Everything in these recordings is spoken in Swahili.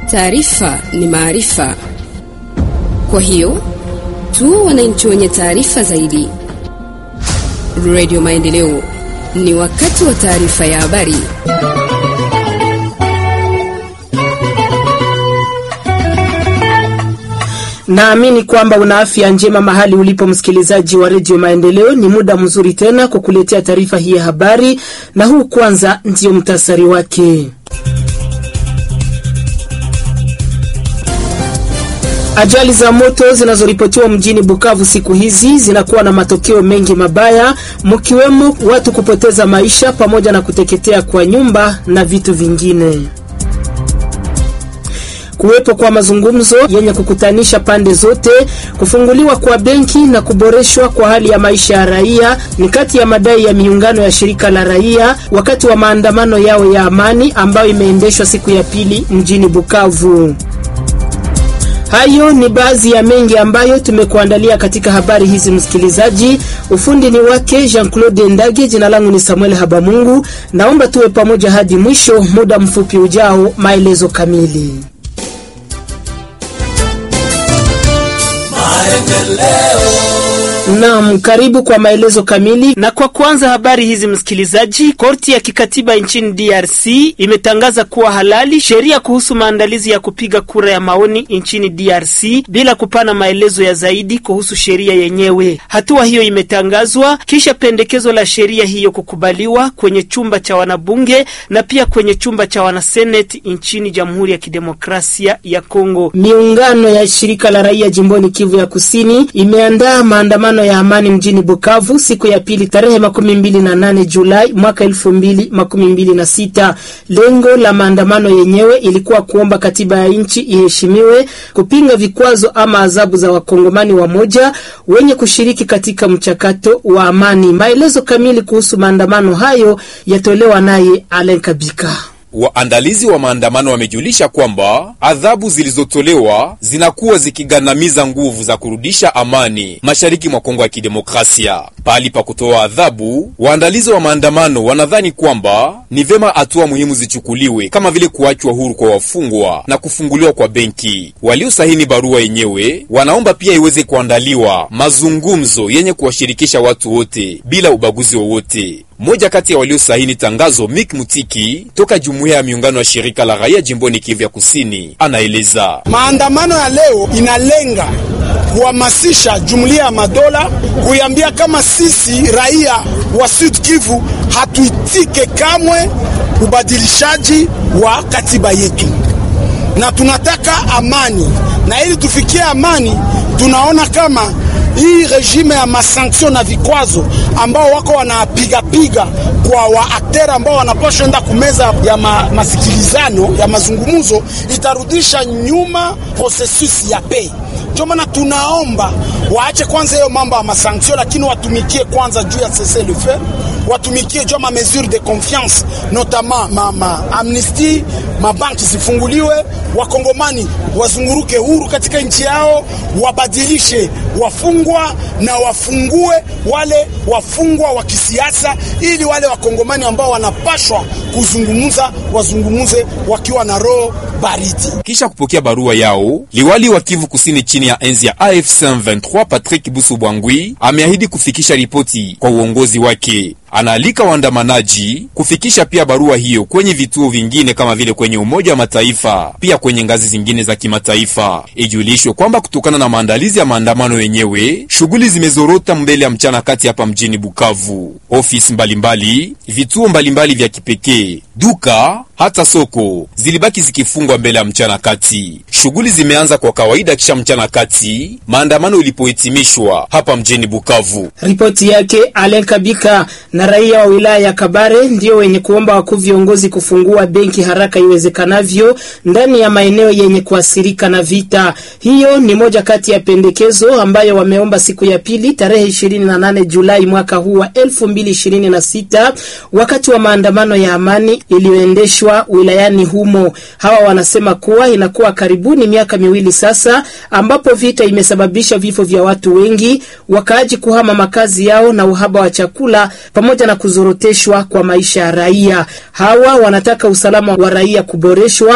Taarifa ni maarifa, kwa hiyo tu wananchi wenye taarifa zaidi. Radio Maendeleo, ni wakati wa taarifa ya habari. Naamini kwamba una afya njema mahali ulipo, msikilizaji wa redio Maendeleo. Ni muda mzuri tena kukuletea taarifa hii ya habari, na huu kwanza ndio mtasari wake. Ajali za moto zinazoripotiwa mjini Bukavu siku hizi zinakuwa na matokeo mengi mabaya, mkiwemo watu kupoteza maisha pamoja na kuteketea kwa nyumba na vitu vingine. Kuwepo kwa mazungumzo yenye kukutanisha pande zote, kufunguliwa kwa benki na kuboreshwa kwa hali ya maisha ya raia ni kati ya madai ya miungano ya shirika la raia wakati wa maandamano yao ya amani ambayo imeendeshwa siku ya pili mjini Bukavu. Hayo ni baadhi ya mengi ambayo tumekuandalia katika habari hizi, msikilizaji. Ufundi ni wake Jean-Claude Ndage, jina langu ni Samuel Habamungu. Naomba tuwe pamoja hadi mwisho. Muda mfupi ujao, maelezo kamili. Naam, karibu kwa maelezo kamili. Na kwa kwanza habari hizi msikilizaji, korti ya kikatiba nchini DRC imetangaza kuwa halali sheria kuhusu maandalizi ya kupiga kura ya maoni nchini DRC bila kupana maelezo ya zaidi kuhusu sheria yenyewe. Hatua hiyo imetangazwa kisha pendekezo la sheria hiyo kukubaliwa kwenye chumba cha wanabunge na pia kwenye chumba cha wanaseneti nchini Jamhuri ya Kidemokrasia ya Kongo. Miungano ya shirika la raia jimboni Kivu ya Kusini imeandaa maandamano ya amani mjini Bukavu siku ya pili tarehe makumi mbili na nane Julai mwaka elfu mbili makumi mbili na sita. Lengo la maandamano yenyewe ilikuwa kuomba katiba ya nchi iheshimiwe, kupinga vikwazo ama adhabu za wakongomani wamoja wenye kushiriki katika mchakato wa amani. Maelezo kamili kuhusu maandamano hayo yatolewa naye Alen Kabika. Waandalizi wa maandamano wamejulisha kwamba adhabu zilizotolewa zinakuwa zikigandamiza nguvu za kurudisha amani mashariki mwa Kongo ya Kidemokrasia. Pahali pa kutoa adhabu, waandalizi wa maandamano wanadhani kwamba ni vema hatua muhimu zichukuliwe kama vile kuachwa huru kwa wafungwa na kufunguliwa kwa benki. Waliosahini barua yenyewe wanaomba pia iweze kuandaliwa mazungumzo yenye kuwashirikisha watu wote bila ubaguzi wowote. Mmoja kati ya waliosahini tangazo Mik Mutiki toka jumuiya ya miungano ya shirika la raia jimboni Kivu ya Kusini anaeleza maandamano ya leo inalenga kuhamasisha jumuiya ya madola kuiambia kama sisi raia wa Sud Kivu hatuitike kamwe ubadilishaji wa katiba yetu, na tunataka amani, na ili tufikie amani tunaona kama hii regime ya masanction na vikwazo ambao wako wanapigapiga kwa waaktera ambao wanapaswa enda kumeza ya ma, masikilizano ya mazungumzo itarudisha nyuma processus ya pei. Ndio maana tunaomba waache kwanza hiyo mambo ya masanction, lakini watumikie kwanza juu ya cessez le feu, watumikie juu ya ma mesure de confiance notamment ma, ma amnesty, mabanki zifunguliwe, wakongomani wazunguruke huru katika nchi yao, wabadilishe wafungwa na wafungue wale wafungwa wa kisiasa, ili wale wakongomani ambao wanapashwa kuzungumza wazungumuze wakiwa na roho baridi. Kisha kupokea barua yao, liwali wa Kivu Kusini chini ya enzi ya AFC M23 Patrick Busu Bwangwi ameahidi kufikisha ripoti kwa uongozi wake. Anaalika waandamanaji kufikisha pia barua hiyo kwenye vituo vingine kama vile kwenye Umoja wa Mataifa, pia kwenye ngazi zingine za kimataifa. Ijulishwe kwamba kutokana na maandalizi ya maandamano yenyewe, shughuli zimezorota mbele ya mchana kati hapa mjini Bukavu. Ofisi mbalimbali, vituo mbalimbali vya kipekee, duka hata soko zilibaki zikifungwa mbele ya mchana kati. Shughuli zimeanza kwa kawaida kisha mchana kati maandamano ilipohitimishwa hapa mjini Bukavu. Ripoti yake Alen Kabika. Na raia wa wilaya ya Kabare ndio wenye kuomba wakuu viongozi kufungua benki haraka iwezekanavyo ndani ya maeneo yenye kuathirika na vita. Hiyo ni moja kati ya pendekezo ambayo wameomba siku ya pili tarehe 28 Julai mwaka huu wa 2026 wakati wa maandamano ya amani iliyoendeshwa wilayani humo. Hawa wanasema kuwa inakuwa karibuni miaka miwili sasa ambapo vita imesababisha vifo vya watu wengi, wakaaji kuhama makazi yao na uhaba wa chakula pamoja na kuzoroteshwa kwa maisha ya raia. Hawa wanataka usalama wa raia kuboreshwa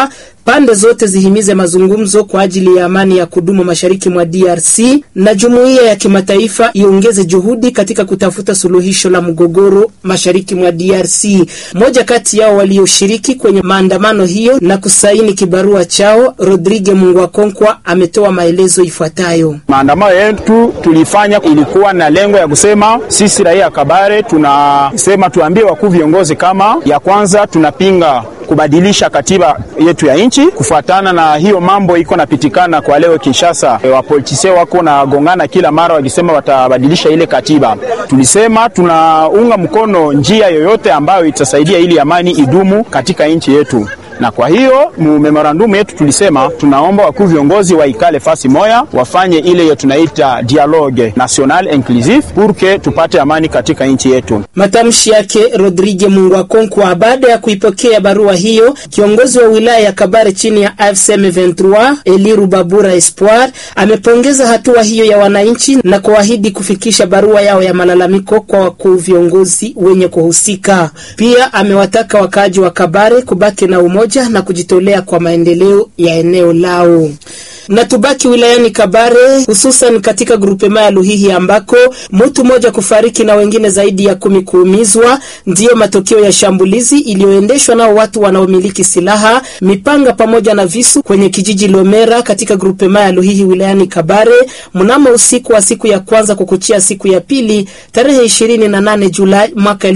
pande zote zihimize mazungumzo kwa ajili ya amani ya kudumu mashariki mwa DRC na jumuiya ya kimataifa iongeze juhudi katika kutafuta suluhisho la mgogoro mashariki mwa DRC. Mmoja kati yao walioshiriki kwenye maandamano hiyo na kusaini kibarua chao, Rodrigue Mungwakonkwa ametoa maelezo ifuatayo. Maandamano yetu tulifanya ilikuwa na lengo ya kusema sisi raia Kabare tunasema tuambie wakuu viongozi kama ya kwanza tunapinga kubadilisha katiba yetu ya nchi kufuatana na hiyo mambo iko napitikana kwa leo Kinshasa. E, wapolitisia wako na gongana kila mara wakisema watabadilisha ile katiba. Tulisema tunaunga mkono njia yoyote ambayo itasaidia ili amani idumu katika nchi yetu na kwa hiyo mu memorandum yetu tulisema tunaomba wakuu viongozi waikale fasi moya wafanye ile yo tunaita dialogue national inclusive pour que tupate amani katika nchi yetu. Matamshi yake Rodrigue Mungwakonkwa baada ya kuipokea barua hiyo. Kiongozi wa wilaya ya Kabare chini ya AFC M23 Eli Rubabura Espoir amepongeza hatua hiyo ya wananchi na kuahidi kufikisha barua yao ya malalamiko kwa wakuu viongozi wenye kuhusika. Pia amewataka wakaaji wa Kabare kubaki na umoja na kujitolea kwa maendeleo ya eneo lao. Na tubaki wilayani Kabare, hususan katika grupema ya Luhihi ambako mtu mmoja kufariki na wengine zaidi ya kumi kuumizwa, ndiyo matokeo ya shambulizi iliyoendeshwa nao watu wanaomiliki silaha, mipanga pamoja na visu kwenye kijiji Lomera katika grupema ya Luhihi wilayani Kabare mnamo usiku wa siku ya kwanza kukuchia siku ya pili tarehe 28 Julai mwaka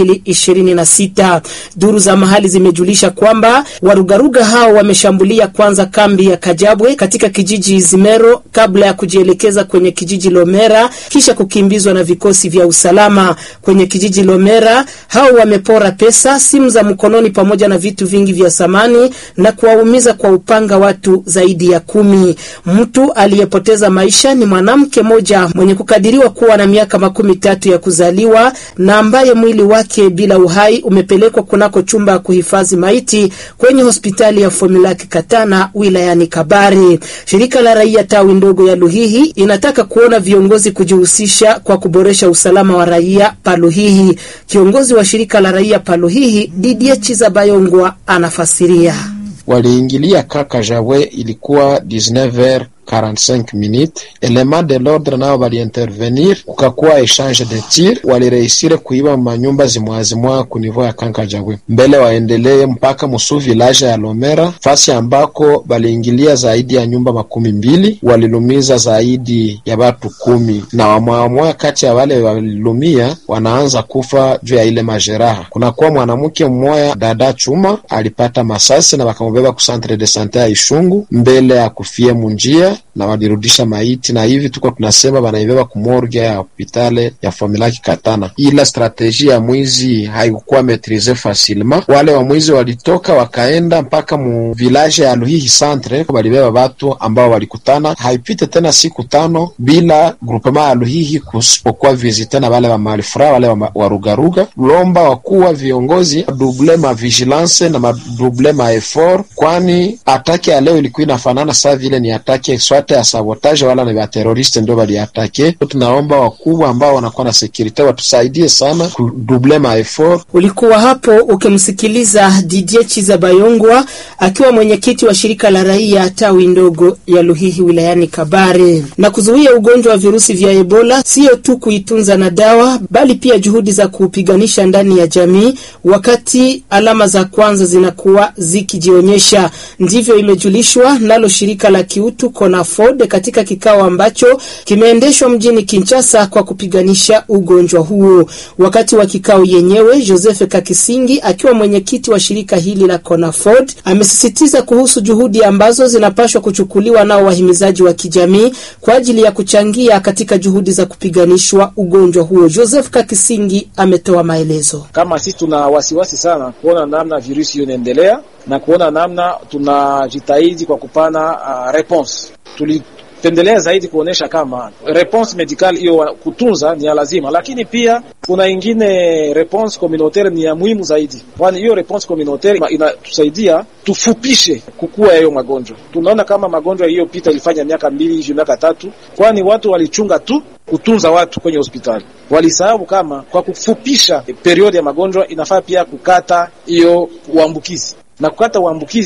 2026. Duru za mahali zimejulisha kwamba warugaruga hao wameshambulia kwanza kambi ya Kajabwe katika kijiji Izimero kabla ya kujielekeza kwenye kijiji Lomera kisha kukimbizwa na vikosi vya usalama. Kwenye kijiji Lomera hao wamepora pesa, simu za mkononi pamoja na vitu vingi vya samani na kuwaumiza kwa upanga watu zaidi ya kumi. Mtu aliyepoteza maisha ni mwanamke mmoja mwenye kukadiriwa kuwa na miaka makumi tatu ya kuzaliwa na ambaye mwili wake bila uhai umepelekwa kunako chumba ya kuhifadhi maiti kwenye hospitali ya Fomilaki Katana wilayani Kabare. Shirika la raia tawi ndogo ya Luhihi inataka kuona viongozi kujihusisha kwa kuboresha usalama wa raia Paluhihi. Kiongozi wa shirika la raia Paluhihi Didier Chizabayongwa anafasiria. Waliingilia kaka Jawe, ilikuwa 19h 45 minutes element de l'ordre nao baliintervenir, kukakuwa echange de tir, walireisire kuiba manyumba zimwazimwa ku niveau ya Kankajabwe mbele waendelee mpaka musu village ya Lomera, fasi ambako baliingilia zaidi ya nyumba makumi mbili, walilumiza zaidi ya batu kumi na wamwamoya kati ya wale walilumia wanaanza kufa juu ya ile majeraha. Kunakuwa mwanamke mmoya dada chuma alipata masasi na wakamubeba ku centre de sante ya Ishungu mbele ya kufie munjia na walirudisha maiti na hivi tuko tunasema banaibeba kumorge ya hopitale ya Familaki Katana. Ila strateji ya mwizi haikukuwa metrize facilement. Wale wa mwizi walitoka wakaenda mpaka mu village ya Luhihi centre, walibeba watu ambao walikutana. Haipite tena siku tano bila groupement ya Luhihi kusipokuwa visite na wale wa malifra wale wa warugaruga. Lomba wakuwa viongozi double ma vigilance na madouble ma effort, kwani atake ya leo ilikuwa inafanana saa vile ni atake swate ya sabotage wala ni wateroriste ndio waliatake. Tunaomba wakubwa ambao wanakuwa na sekurite watusaidie sana kuduble ma effort. Ulikuwa hapo ukimsikiliza Didier Chizabayongwa akiwa mwenyekiti wa shirika la raia tawi ndogo ya Luhihi wilayani Kabare. Na kuzuia ugonjwa wa virusi vya Ebola sio tu kuitunza na dawa, bali pia juhudi za kuupiganisha ndani ya jamii wakati alama za kwanza zinakuwa zikijionyesha. Ndivyo imejulishwa nalo shirika la kiutu CONAFOD katika kikao ambacho kimeendeshwa mjini Kinshasa kwa kupiganisha ugonjwa huo. Wakati wa kikao yenyewe, Joseph Kakisingi akiwa mwenyekiti wa shirika hili la CONAFOD amesisitiza kuhusu juhudi ambazo zinapaswa kuchukuliwa nao wahimizaji wa kijamii kwa ajili ya kuchangia katika juhudi za kupiganishwa ugonjwa huo. Joseph Kakisingi ametoa maelezo. Kama sisi tuna wasiwasi sana kuona namna virusi hiyo inaendelea na kuona namna tunajitahidi kwa kupana uh, response. Tulipendelea zaidi kuonesha kama response medical hiyo kutunza ni ya lazima, lakini pia kuna ingine response communautaire ni ya muhimu zaidi, kwani hiyo response communautaire inatusaidia tufupishe kukua ya hiyo magonjwa. Tunaona kama magonjwa hiyo pita ilifanya miaka mbili hivi miaka tatu, kwani watu walichunga tu kutunza watu kwenye hospitali, walisahau kama kwa kufupisha periodi ya magonjwa inafaa pia kukata hiyo uambukizi na kukata uambukizi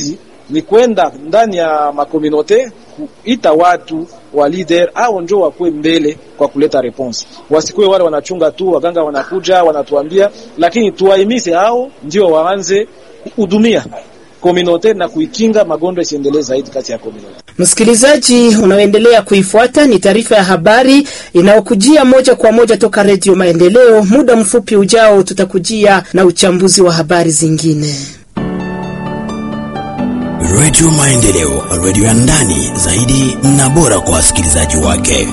ni kwenda ndani ya makomunote kuita watu wa leader au njo wakuwe mbele kwa kuleta response, wasikuwe wale wanachunga tu, waganga wanakuja wanatuambia, lakini tuwahimize hao ndio waanze kuhudumia komunote na kuikinga magonjwa isiendelee zaidi kati ya komunote. Msikilizaji unaoendelea kuifuata ni taarifa ya habari inayokujia moja kwa moja toka Redio Maendeleo. Muda mfupi ujao tutakujia na uchambuzi wa habari zingine. Redio Maendeleo, redio ya ndani zaidi na bora kwa wasikilizaji wake.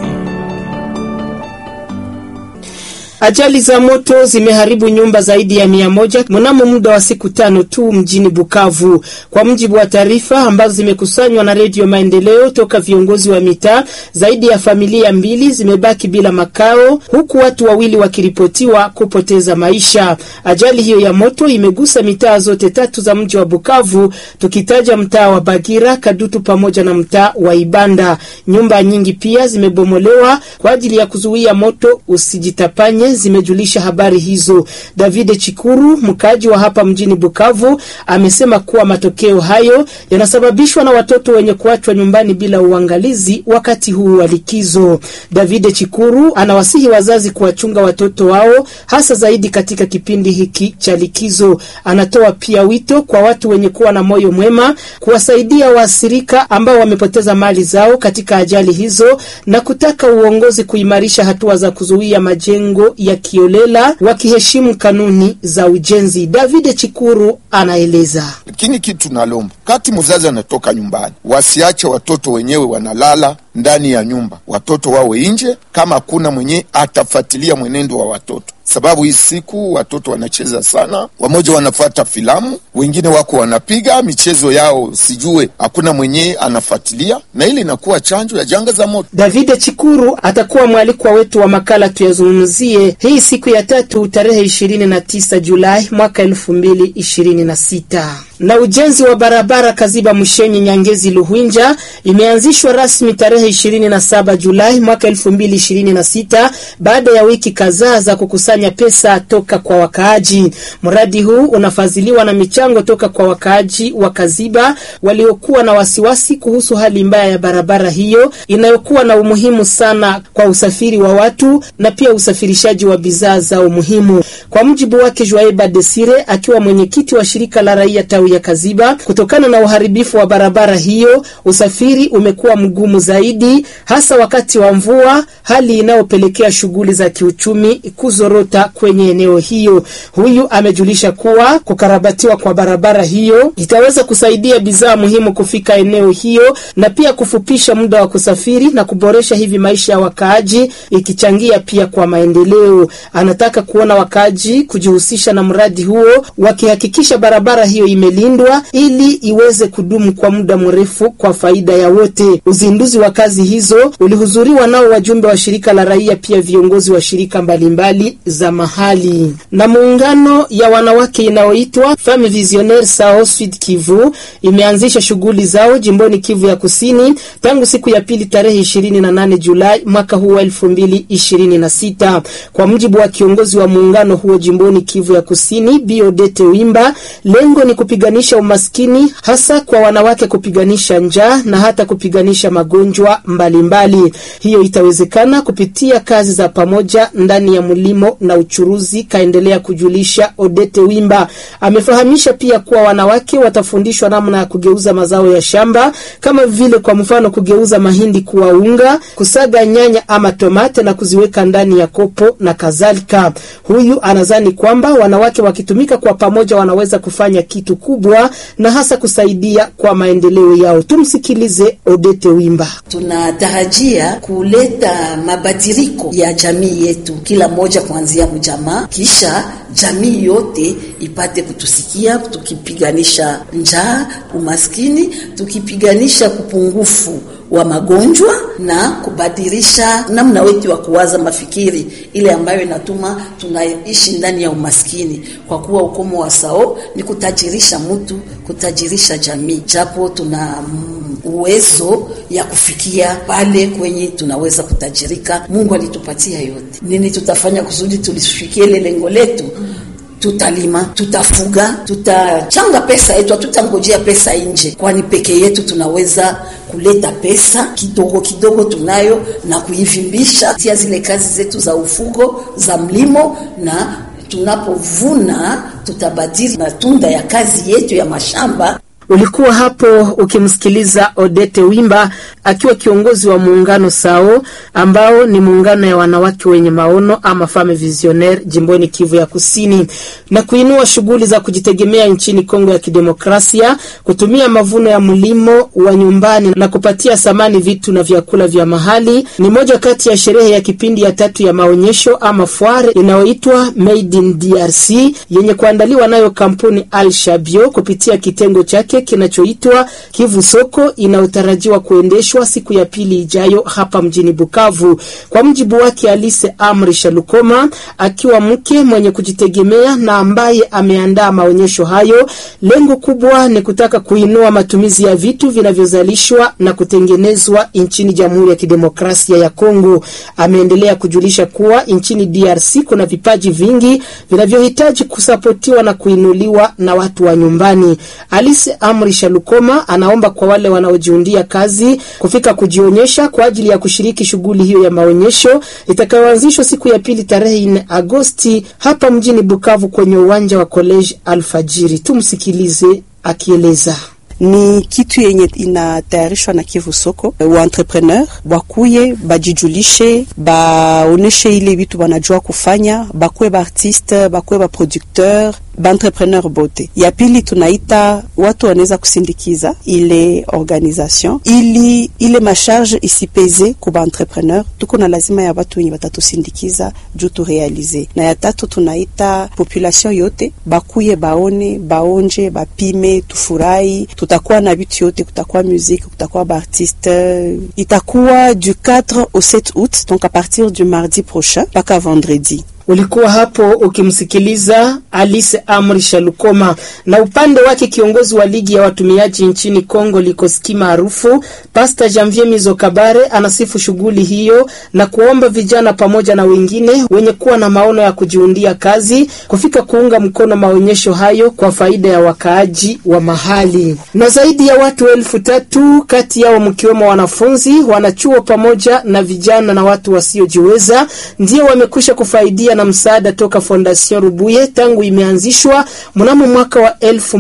Ajali za moto zimeharibu nyumba zaidi ya mia moja mnamo muda wa siku tano tu mjini Bukavu, kwa mujibu wa taarifa ambazo zimekusanywa na Redio Maendeleo toka viongozi wa mitaa. Zaidi ya familia mbili zimebaki bila makao, huku watu wawili wakiripotiwa kupoteza maisha. Ajali hiyo ya moto imegusa mitaa zote tatu za mji wa Bukavu, tukitaja mtaa wa Bagira, Kadutu pamoja na mtaa wa Ibanda. Nyumba nyingi pia zimebomolewa kwa ajili ya kuzuia moto usijitapanye zimejulisha habari hizo. David Chikuru, mkaaji wa hapa mjini Bukavu, amesema kuwa matokeo hayo yanasababishwa na watoto wenye kuachwa nyumbani bila uangalizi wakati huu wa likizo. David Chikuru anawasihi wazazi kuwachunga watoto wao hasa zaidi katika kipindi hiki cha likizo. Anatoa pia wito kwa watu wenye kuwa na moyo mwema kuwasaidia waathirika ambao wamepoteza mali zao katika ajali hizo na kutaka uongozi kuimarisha hatua za kuzuia majengo ya kiolela wakiheshimu kanuni za ujenzi. David Chikuru anaeleza. Lakini kitu nalomba kati mzazi anatoka nyumbani, wasiache watoto wenyewe wanalala ndani ya nyumba, watoto wawe nje, kama hakuna mwenye atafuatilia mwenendo wa watoto sababu hii siku watoto wanacheza sana, wamoja wanafuata filamu, wengine wako wanapiga michezo yao, sijue hakuna mwenye anafuatilia, na ili inakuwa chanjo ya janga za moto. David Chikuru atakuwa mwalikwa wetu wa makala tuyazungumzie hii siku ya tatu tarehe 29 Julai mwaka 2026. Na ujenzi wa barabara Kaziba Mushenyi Nyangezi Luhwinja imeanzishwa rasmi tarehe 27 Julai mwaka 2026 baada ya wiki kadhaa za kukusanya pesa toka kwa wakaaji. Mradi huu unafadhiliwa na michango toka kwa wakaaji wa Kaziba waliokuwa na wasiwasi kuhusu hali mbaya ya barabara hiyo inayokuwa na umuhimu sana kwa usafiri wa watu na pia usafirishaji wa bidhaa zao muhimu. Kwa mujibu wake Joaiba Desire akiwa mwenyekiti wa shirika la raia tawi ya Kaziba, kutokana na uharibifu wa barabara hiyo, usafiri umekuwa mgumu zaidi, hasa wakati wa mvua, hali inayopelekea shughuli za kiuchumi kuzorota kwenye eneo hiyo. Huyu amejulisha kuwa kukarabatiwa kwa barabara hiyo itaweza kusaidia bidhaa muhimu kufika eneo hiyo na pia kufupisha muda wa kusafiri na kuboresha hivi maisha ya wakaaji, ikichangia pia kwa maendeleo. Anataka kuona wakaaji kujihusisha na mradi huo, wakihakikisha barabara hiyo imelindwa ili iweze kudumu kwa muda mrefu kwa faida ya wote. Uzinduzi wa kazi hizo ulihudhuriwa nao wajumbe wa shirika la raia, pia viongozi wa shirika mbalimbali mbali za mahali. Na muungano ya wanawake inayoitwa Femme Visionnaire Sao Sud Kivu imeanzisha shughuli zao jimboni Kivu ya Kusini tangu siku ya pili tarehe 28 Julai mwaka huu wa 2026. Kwa mujibu wa kiongozi wa muungano huo jimboni Kivu ya Kusini, Biodete Wimba, lengo ni kupiganisha umaskini hasa kwa wanawake, kupiganisha njaa na hata kupiganisha magonjwa mbalimbali mbali. Hiyo itawezekana kupitia kazi za pamoja ndani ya mlimo na uchuruzi, kaendelea kujulisha Odete Wimba. Amefahamisha pia kuwa wanawake watafundishwa namna ya kugeuza mazao ya shamba kama vile kwa mfano kugeuza mahindi kuwa unga, kusaga nyanya ama tomate na kuziweka ndani ya kopo na kadhalika. Huyu anadhani kwamba wanawake wakitumika kwa pamoja wanaweza kufanya kitu kubwa na hasa kusaidia kwa maendeleo yao. Tumsikilize Odete Wimba. Tunatarajia kuleta mabadiliko ya jamii yetu, kila mmoja kuanzia mjamaa, kisha jamii yote ipate kutusikia, tukipiganisha njaa, umaskini, tukipiganisha kupungufu wa magonjwa na kubadilisha namna wetu wa kuwaza mafikiri ile ambayo inatuma tunaishi ndani ya umaskini, kwa kuwa ukomo wa sao ni kutajirisha mtu, kutajirisha jamii, japo tuna uwezo ya kufikia pale kwenye tunaweza kutajirika. Mungu alitupatia yote. Nini tutafanya kusudi tulifikie ile lengo letu? tutalima, tutafuga, tutachanga pesa yetu, hatutangojea pesa nje, kwani peke yetu tunaweza kuleta pesa kidogo kidogo tunayo na kuivimbisha tia zile kazi zetu za ufugo za mlimo, na tunapovuna tutabadili matunda ya kazi yetu ya mashamba. Ulikuwa hapo ukimsikiliza Odete Wimba akiwa kiongozi wa muungano SAO ambao ni muungano ya wanawake wenye maono ama Femme Visionnaire jimboni Kivu ya Kusini, na kuinua shughuli za kujitegemea nchini Kongo ya Kidemokrasia, kutumia mavuno ya mlimo wa nyumbani na kupatia samani vitu na vyakula vya mahali ni moja kati ya sherehe ya kipindi ya tatu ya maonyesho ama foire inayoitwa Made in DRC yenye kuandaliwa nayo kampuni Al Shabio kupitia kitengo chake kinachoitwa Kivu Soko inayotarajiwa kuendeshwa siku ya pili ijayo hapa mjini Bukavu. Kwa mjibu wake Alice Amri Shalukoma, akiwa mke mwenye kujitegemea na ambaye ameandaa maonyesho hayo, lengo kubwa ni kutaka kuinua matumizi ya vitu vinavyozalishwa na kutengenezwa nchini Jamhuri ya Kidemokrasia ya Kongo. Ameendelea kujulisha kuwa nchini DRC kuna vipaji vingi vinavyohitaji kusapotiwa na kuinuliwa na watu wa nyumbani. Alice Amri Shalukoma anaomba kwa wale wanaojiundia kazi kufika kujionyesha kwa ajili ya kushiriki shughuli hiyo ya maonyesho itakayoanzishwa siku ya pili tarehe 4 Agosti hapa mjini Bukavu kwenye uwanja wa College Alfajiri. Tumsikilize akieleza ni kitu yenye inatayarishwa na Kivu Soko. Wa entrepreneur bakuye bajijulishe, baoneshe ile vitu banajua kufanya, bakuwe ba artiste, bakuwe ba producteur baentrepreneur bote. Ya pili tunaita watu wanaweza kusindikiza ile organisation ili ile masharge isipeze ku baentrepreneur, tuko na lazima ya watu wenye watatusindikiza juu turealize. Na ya tatu tunaita population yote bakuye, baone, baonje, bapime, tufurahi. Tutakuwa na vitu yote, kutakuwa musique, kutakuwa baartiste. Itakuwa du 4 au 7 août, donc à partir du mardi prochain mpaka vendredi. Ulikuwa hapo ukimsikiliza Alice Amri Shalukoma. Na upande wake kiongozi wa ligi ya watumiaji nchini Kongo Likoski maarufu Pastor Janvier Mizo Kabare anasifu shughuli hiyo na kuomba vijana pamoja na wengine wenye kuwa na maono ya kujiundia kazi kufika kuunga mkono maonyesho hayo kwa faida ya wakaaji wa mahali. Na zaidi ya watu elfu tatu kati yao mkiwemo wanafunzi, wanachuo pamoja na vijana na watu wasiojiweza ndio wamekwisha kufaidia na msaada toka Fondation Rubuye tangu imeanzishwa mnamo mwaka wa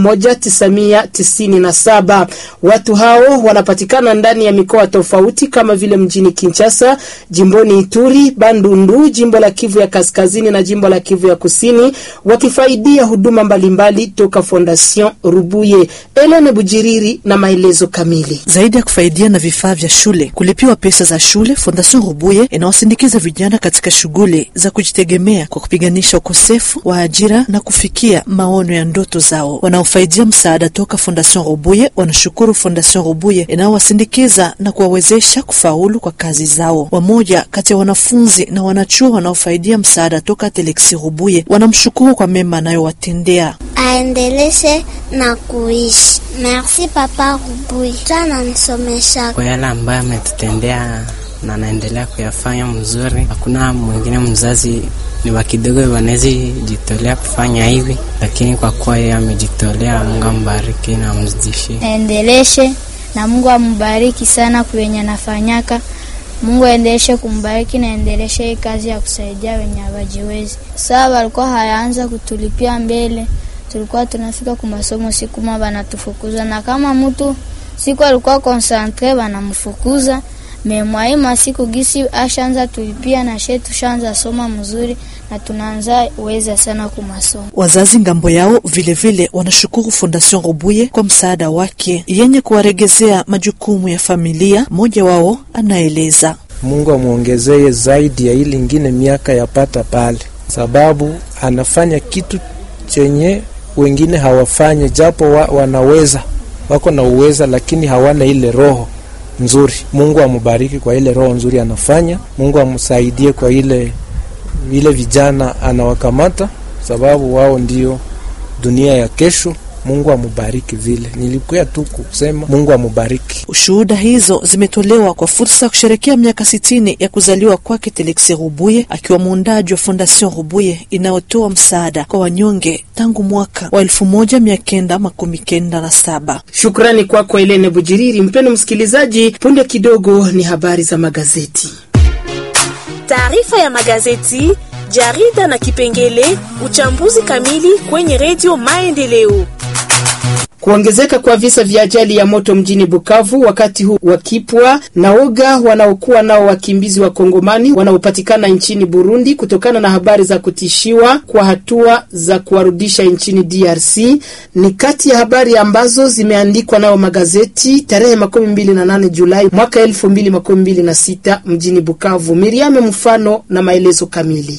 1997. Watu hao wanapatikana ndani ya mikoa tofauti kama vile mjini Kinshasa, jimboni Ituri, Bandundu, jimbo la Kivu ya Kaskazini na jimbo la Kivu ya Kusini, wakifaidia huduma mbalimbali toka Fondation Rubuye. Elene Bujiriri na maelezo kamili. Zaidi ya kufaidia na vifaa vya shule, kulipiwa pesa za shule, Fondation Rubuye inawasindikiza vijana katika shughuli za kujitegemea kwa kupiganisha ukosefu wa ajira na kufikia maono ya ndoto zao. Wanaofaidia msaada toka Fondation Rubuye wanashukuru Fondation Rubuye inayowasindikiza na kuwawezesha kufaulu kwa kazi zao. Wamoja kati ya wanafunzi na wanachuo wanaofaidia msaada toka Telexi Rubuye wanamshukuru kwa mema anayowatendea. Aendeleshe na kuishi. Merci papa Rubuye, ananisomesha kwa yale ambayo ametutendea na naendelea kuyafanya mzuri. Hakuna mwingine mzazi ni wa kidogo wanaweza jitolea kufanya hivi, lakini kwa kuwa yeye amejitolea, Mungu ambariki na amzidishie, aendeleshe na Mungu ambariki sana kwenye anafanyaka. Mungu aendeleshe kumbariki na aendeleshe hii kazi ya kusaidia wenye hawajiwezi. Saa walikuwa hayaanza kutulipia mbele, tulikuwa tunafika kwa masomo siku moja wanatufukuza, na kama mtu siku alikuwa konsantre wanamfukuza memwaima siku gisi ashaanza tulipia na she tushaanza soma mzuri na tunaanza uweza sana kumasomo. Wazazi ngambo yao vilevile vile wanashukuru Fondation Rubuye kwa msaada wake yenye kuwaregezea majukumu ya familia. Mmoja wao anaeleza, Mungu amwongezee zaidi ya ili ingine miaka yapata pale, sababu anafanya kitu chenye wengine hawafanye, japo wa, wanaweza wako na uweza, lakini hawana ile roho nzuri. Mungu amubariki kwa ile roho nzuri anafanya. Mungu amsaidie kwa ile ile vijana anawakamata, sababu wao ndio dunia ya kesho. Mungu amubariki. Vile nilikuya tu kusema Mungu amubariki. Shuhuda hizo zimetolewa kwa fursa ya kusherekea miaka sitini ya kuzaliwa kwake Telexe Rubuye, akiwa muundaji wa Fondation Rubuye inayotoa msaada kwa wanyonge tangu mwaka wa elfu moja mia kenda makumi kenda na saba. Shukrani kwako kwa Elene Bujiriri. Mpendo msikilizaji, punde kidogo ni habari za magazeti. Taarifa ya magazeti, jarida na kipengele uchambuzi kamili kwenye redio Maendeleo. Kuongezeka kwa visa vya ajali ya moto mjini Bukavu wakati huu wakipwa na oga wanaokuwa nao wakimbizi wa Kongomani wanaopatikana nchini Burundi kutokana na habari za kutishiwa kwa hatua za kuwarudisha nchini DRC ni kati ya habari ambazo zimeandikwa nayo magazeti tarehe makumi mbili na nane Julai mwaka elfu mbili makumi mbili na sita mjini Bukavu. Miriame mfano na maelezo kamili.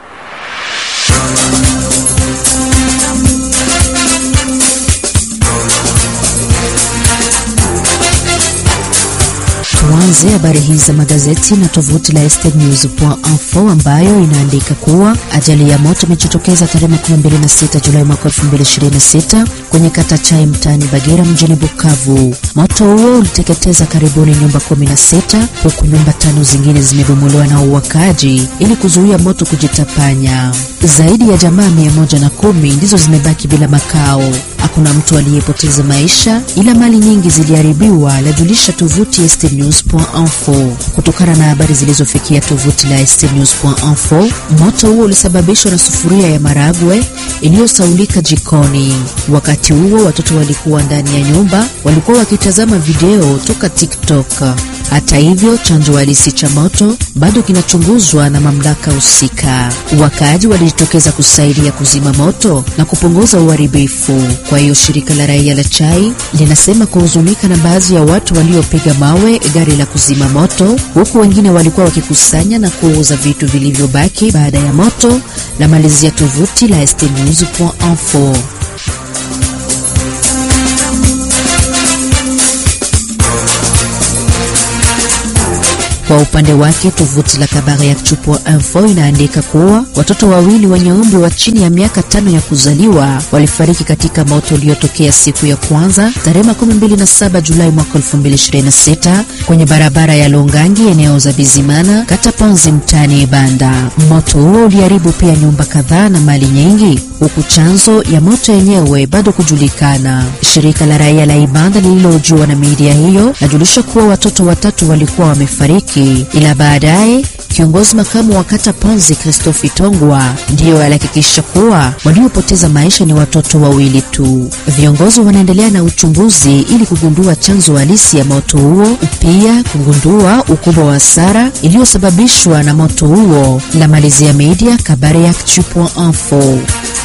Tuanze habari hizi za magazeti na tovuti la estnews.info ambayo inaandika kuwa ajali ya moto imejitokeza tarehe 26 Julai mwaka 2026 kwenye kata Chai mtaani Bagera mjini Bukavu. Moto huo uliteketeza karibuni nyumba 16 huku nyumba tano zingine zimebomolewa na uwakaji ili kuzuia moto kujitapanya. Zaidi ya jamaa mia moja na kumi ndizo zimebaki bila makao. Hakuna mtu aliyepoteza maisha, ila mali nyingi ziliharibiwa, lajulisha tovuti estnews.info. Kutokana na habari zilizofikia tovuti la estnews.info, moto huo ulisababishwa na sufuria ya maragwe iliyosaulika jikoni. Wakati huo watoto walikuwa ndani ya nyumba, walikuwa wakitazama video toka TikTok. Hata hivyo, chanzo halisi cha moto bado kinachunguzwa na mamlaka husika. Wakaaji walijitokeza kusaidia kuzima moto na kupunguza uharibifu. Kwa hiyo shirika la raia la Chai linasema kuhuzunika na baadhi ya watu waliopiga mawe gari la kuzima moto, huku wengine walikuwa wakikusanya na kuuza vitu vilivyobaki baada ya moto. La malizia tovuti la estnews.info. Kwa upande wake tovuti la Kabare ya Chupo Info inaandika kuwa watoto wawili wenye umri wa chini ya miaka tano ya kuzaliwa walifariki katika moto uliotokea siku ya kwanza tarehe 27 Julai mwaka 2026 kwenye barabara ya Longangi eneo za Bizimana kata Ponzi mtaani Ibanda. Moto huo uliharibu pia nyumba kadhaa na mali nyingi, huku chanzo ya moto yenyewe bado kujulikana. Shirika la raia la Ibanda lililohojiwa na media hiyo lajulisha kuwa watoto watatu walikuwa wamefariki ila baadaye kiongozi makamu wa kata Ponzi Christophe Tongwa ndiyo alihakikisha kuwa waliopoteza maisha ni watoto wawili tu. Viongozi wanaendelea na uchunguzi ili kugundua chanzo halisi ya moto huo, pia kugundua ukubwa wa hasara iliyosababishwa na moto huo. La malizia media Kabare ya Actu.info.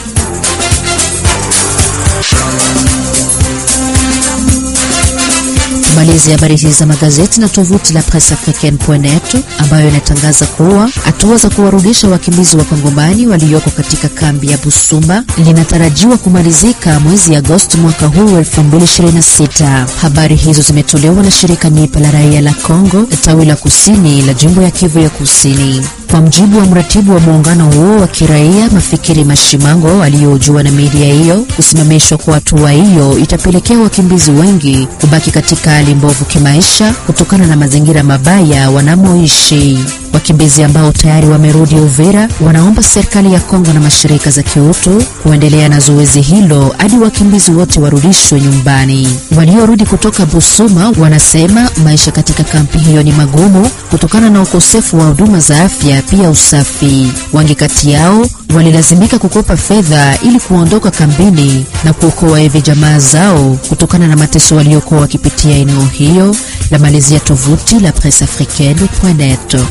Tumalize habari hizi za magazeti na tovuti la Presse Africaine.net ambayo inatangaza kuwa hatua za kuwarudisha wakimbizi wa Kongomani walioko katika kambi ya Busumba linatarajiwa kumalizika mwezi Agosti mwaka huu 2026. Habari hizo zimetolewa na shirika Nipa la raia la Kongo tawi la kusini la jimbo ya Kivu ya Kusini. Kwa mjibu wa mratibu wa muungano huo wa kiraia Mafikiri Mashimango aliyojua na media hiyo, kusimamishwa kwa hatua hiyo itapelekea wakimbizi wengi kubaki katika hali mbovu kimaisha kutokana na mazingira mabaya wanamoishi. Wakimbizi ambao tayari wamerudi Uvira wanaomba serikali ya Kongo na mashirika za kiutu kuendelea na zoezi hilo hadi wakimbizi wote warudishwe nyumbani. Waliorudi kutoka Busuma wanasema maisha katika kampi hiyo ni magumu kutokana na ukosefu wa huduma za afya, pia usafi. Wengi kati yao walilazimika kukopa fedha ili kuondoka kambini na kuokoa hivi jamaa zao kutokana na mateso waliokuwa wakipitia eneo hiyo. La malizia tovuti la Presse Africaine.net.